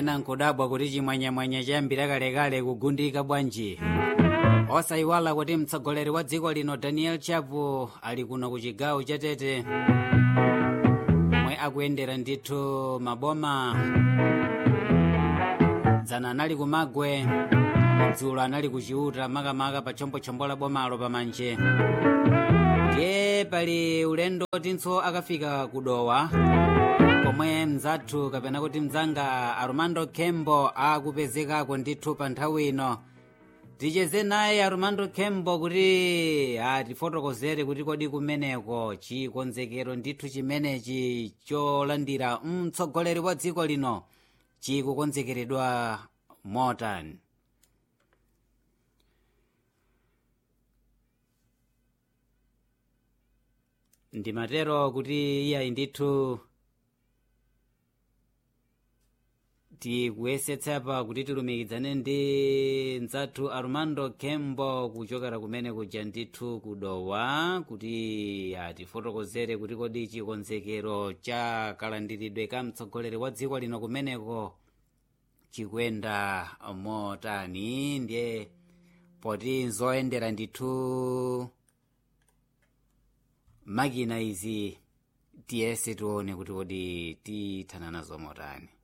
ena nkudabwa kuti chimwanyamwanya chayambira kalekale kugundika bwanji osayiwala kuti mtsogoleri wa dziko lino daniel chapo ali kuno ku chigawo cha tete omwe akuyendera ndithu maboma dzana anali kumagwe dzulo anali kuchiuta makamaka pa chombochombo la bomalo pamanje ndiye pali ulendo tinso akafika kudowa komwe mzathu kapena kuti mzanga armando kembo akupezekako ndithu pa nthawi ino ticheze naye armando kembo kuti atifotokozere kuti kodi kumeneko chikonzekero ndithu chimenechi cholandira mtsogoleri wa dziko lino chikukonzekeredwa motani ndimatero kuti iyayi ndithu tikuyesetsa kuti tilumikizane ndi mzathu armando kembo kuchokera kumene kuja ndithu kudowa kuti atifotokozere kuti kodi chikonzekero cha kalandiridwe ka mtsogoleri wa dziko lino kumeneko chikuyenda motani ndiye poti nzoyendera ndithu makina izi tiyese tione kuti kodi tithana nazo motani